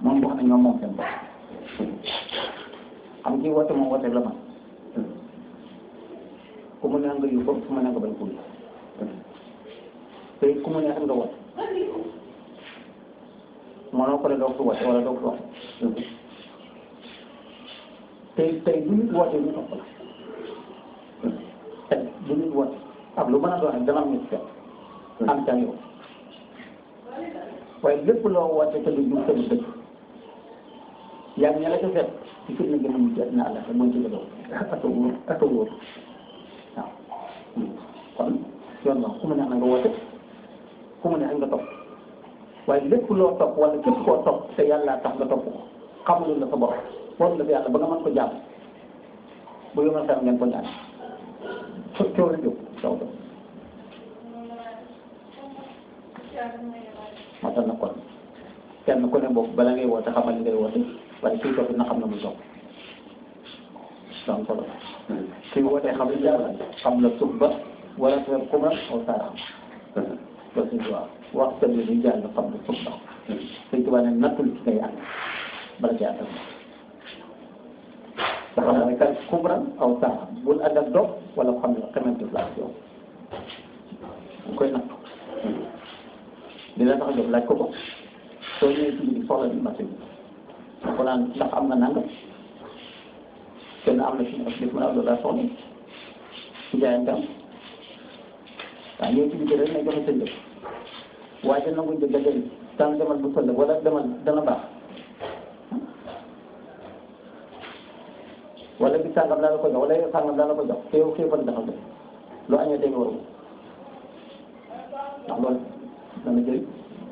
moom wax na ñoom moom seen bopp xam nga woote moom woote la man ku mu neex nga yu ko ku mu neex nga bañ ko yu te ku mu neex nga woote mënoo ko ne doo ko woote wala doo ko woote tey tey bu nit woote ñu topp la tey bu nit woote ak lu mën a doon dana am ñu fekk am ca yow waaye lépp loo woote te du jub te du dëgg yaa ngi ña la ca fekk ci fitna gën a mujj na àlla te mooy ci gëdoo ak a wóor ak a wóor waaw kon yoon wax ku mu neex na nga woote ku mu neex nga topp waaye lépp loo topp wala képp koo topp te yàlla tax nga topp ko xamulul la sa bopp war la fi yàlla ba nga mën ko jàmm bu yomal sam ngeen ko ñaan fo coow la jóg taw do moo tax na kon kenn ku ne boobu bala ngay woote xamal li ngay woote waaye kii topp na xam na muy topp donc solo kii wootee xam li yàlla xam la suuf ba wala sa kuma aw saara xam loolu suñ tubaab wax sa li jàll xam la suuf ba suñ tubaab ne nattul ci ngay ànd bala ci àndal nga xam ne kan kubran aw saara bul ànd ak dog wala xam ne xamante la yow bu koy nattu dina tax a jóg laaj ko ko soo ñëwee ci biir soxla bi marché bi ko naan ndax am nga nangam kenn am na suñu objectif mën a loolu daa soxla ci jaayante am waaw ñëw ci biir rek ne joxe sa njëg waaye dana nangu njëg dajale tànn demal bu fële wala demal dana baax wala bi sàngam daa la ko jox wala yow sàngam daa la ko jox te yow xiifal dafa def loo añee tey nga waru ndax loolu dana jëriñ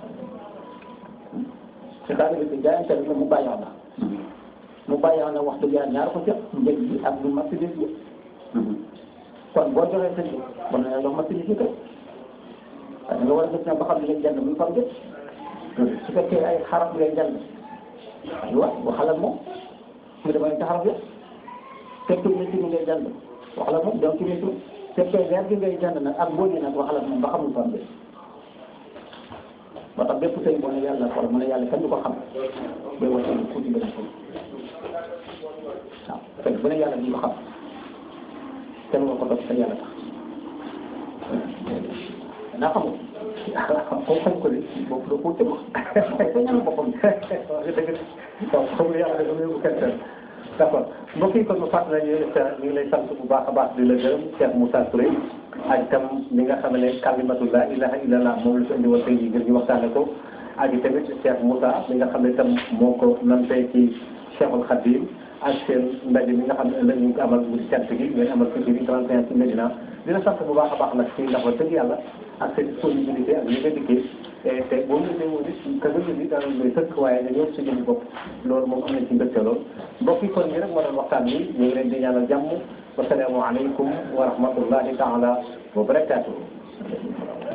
te daal di ko jaayante rek mu bàyyi na mu bàyyi na wax dëgg yàlla ñaar ko jot njëg bi ak lu marchandise bi kon boo joxee sa njëg bon na jox marchandise bi kay waaye nga war a gis ne ba xam ne ngay jënd muy fam jët su fekkee ay xarab ngay jënd aywa waxal ak moom mu demee ci xarab ya fekkee métti mi ngay jënd waxal ak moom donc ci métti fekkee weer gi ngay jënd nag ak mbooji nag waxal ak moom ba xamul fam jët moo tax bépp sëy boo ne yàlla xool mu ne yàlla kenn du ko xam bay wàcce lu tuuti benn sëy waaw fekk bu ne yàlla duñ ko xam kenn nga ko topp te yàlla tax naa xamul comme xam ko de boobu doo ko tëb ko ñaan boppam dëgg waaw xamul yàlla da nga yóbbu kenn d' accord mbokk yi kon ma fàttali ñu ñu ngi lay sant bu baax a baax di la gërëm Cheikh Moussa Touré ak itam li nga xam ne kalimatu la ilaha illallah moom la fi indi woon tey jii ngir ñu waxtaane ko ak tamit Cheikh Moussa li nga xam ne itam moo ko nantee ci Cheikhul Khadim ak seen ndaje mi nga xam ne ëllëg ñu ngi ko amal guddi cant gi ngeen amal fii ci 31 ci Medina dina sant bu baax a baax nag ci ndax wax dëgg yàlla ak seen disponibilité ak li nga dikkee te boo mu gisee woon it ka nga gis it daanaka lay tëkk waaye dañoo si jëm bopp loolu moom am nañ ci mbégte lool mbokk yi kon ñi rek moo doon waxtaan bi ñu ngi leen di ñaanal jàmm wasalaamu aleykum wa rahmatullahi taala wa barakaatuhu